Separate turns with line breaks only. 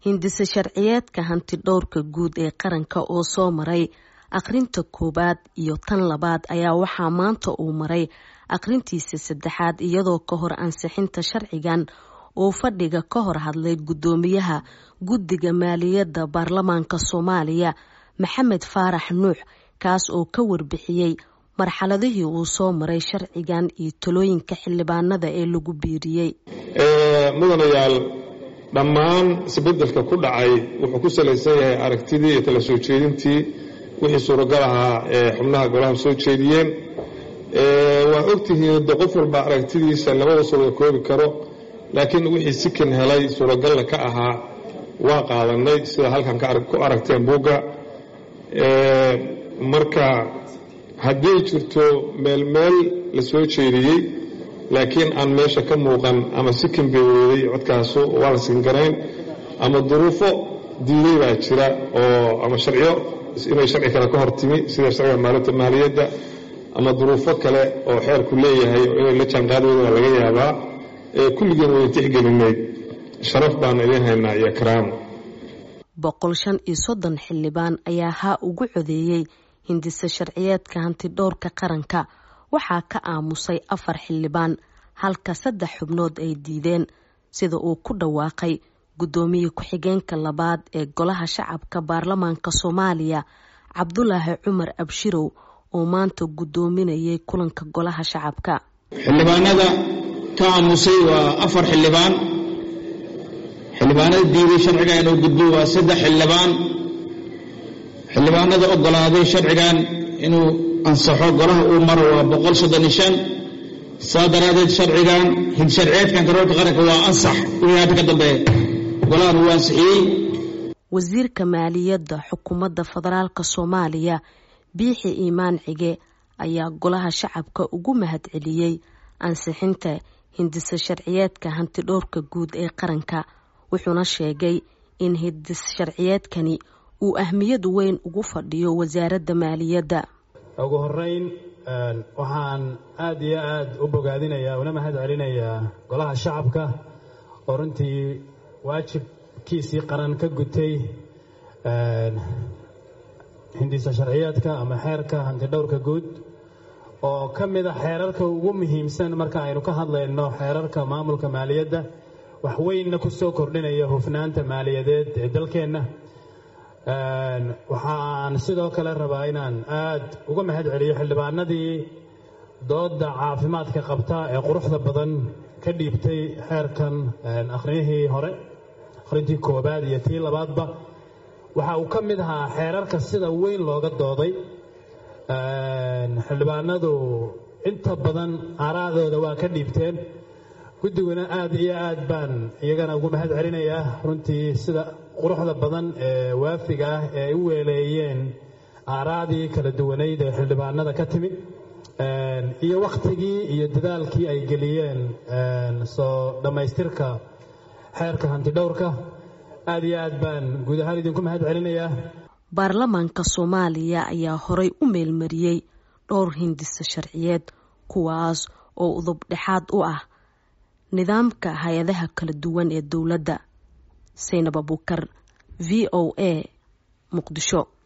hindise sharciyeedka hanti dhowrka guud ee qaranka oo soo maray akhrinta koowaad iyo tan labaad ayaa waxaa maanta uu maray akhrintiisa saddexaad iyadoo ka hor ansixinta sharcigan uu fadhiga ka hor hadlay guddoomiyaha guddiga maaliyadda baarlamaanka soomaaliya maxamed faarax nuux kaas oo ka warbixiyey marxaladihii uu soo maray sharcigan iyo talooyinka xildhibaanada ee lagu biiriyey
mudanayaal dhammaan isbedelka ku dhacay wuxuu ku salaysan yahay aragtidii iyo tala soo jeedintii wixii suuragal ahaa ee xubnaha golaha soo jeediyeen waa ogtihiin de qof walba aragtidiisa labada suuraga koobi karo laakiin wixii sikan helay suuragalla ka ahaa waa qaadanay sida halkan ku aragteen buugga marka hadday jirto meel meel la soo jeediyey laakiin aan meesha ka muuqan ama sikin bay weeday codkaasu waa la sinkarayn ama duruufo diiday baa jira oo ama sharciyo inay sharci kale ka hor timi sida sharciga maalinta maaliyadda ama duruufo kale oo xeerku leeyahay oo inay la jaanqaadooda waa laga yaabaa kulligeen wayna tixgelinayd sharaf baana idiin haynaa iyo karaamo
boqol shan iyo soddon xildhibaan ayaa haa ugu codeeyey hindise sharciyeedka hanti dhowrka qaranka waxaa ka aamusay afar xildhibaan halka saddex xubnood ay diideen sida uu ku dhawaaqay guddoomiye ku-xigeenka labaad ee golaha shacabka baarlamaanka soomaaliya cabdulaahi cumar abshirow oo maanta guddoominayay kulanka golaha shacabka
xildhibaanada ka aamusay waa afar xildhibaan xildhibaanada diiday sharciga inuu gudbo waa saddex xildhibaan xildhibaanada ogolaaday sharcigan inuu ansaxo golaha uu maro waa boqol soddon iyo shan saa daraadeed sharcigan hidsharciyeedkan karoorka qaranka waa ansax wixii hadda ka dambeeya golahan uu ansixiyey
wasiirka maaliyadda xukuumadda federaalk soomaaliya biixi iimaan cige ayaa golaha shacabka ugu mahadceliyey ansixinta hindise sharciyeedka hanti dhowrka guud ee qaranka wuxuuna sheegay in hindis sharciyeedkani uu ahmiyad weyn ugu fadhiyo wasaaradda maaliyadda
ugu horeyn waxaan aad iyo aad u bogaadinayaa una mahad celinayaa golaha shacabka oo runtii waajibkiisii qaran ka gutay hindisa sharciyeedka ama xeerka hantidhowrka guud oo ka mid a xeerarka ugu muhiimsan marka aynu ka hadlayno xeerarka maamulka maaliyadda wax weynna ku soo kordhinaya hufnaanta maaliyadeed ee dalkeenna waxaan sidoo kale rabaa inaan aad uga mahad celiyo xildhibaanadii dooda caafimaadka qabta ee quruxda badan ka dhiibtay xeerkan akhriyihii hore akhrintii koobaad iyo tii labaadba waxa uu ka mid ahaa xeerarka sida weyn looga dooday xildhibaanadu inta badan aaraadooda waa ka dhiibteen guddiguna aad iyo aad baan iyagana ugu mahad celinayaa runtii sida quruxda badan ee waafiga ah ee ay u weeleeyeen aaraadii kala duwanayd ee xildhibaanada ka timi iyo wakhtigii iyo dadaalkii ay geliyeen soo dhammaystirka xeerka hantidhowrka aad iyo aad baan guud ahaan idinku mahad celinayaa
baarlamaanka soomaaliya ayaa horay u meelmariyey dhowr hindise sharciyeed kuwaas oo udub dhexaad u ah nidaamka hay-adaha kala duwan ee dowladda saynab abuukar v o a muqdisho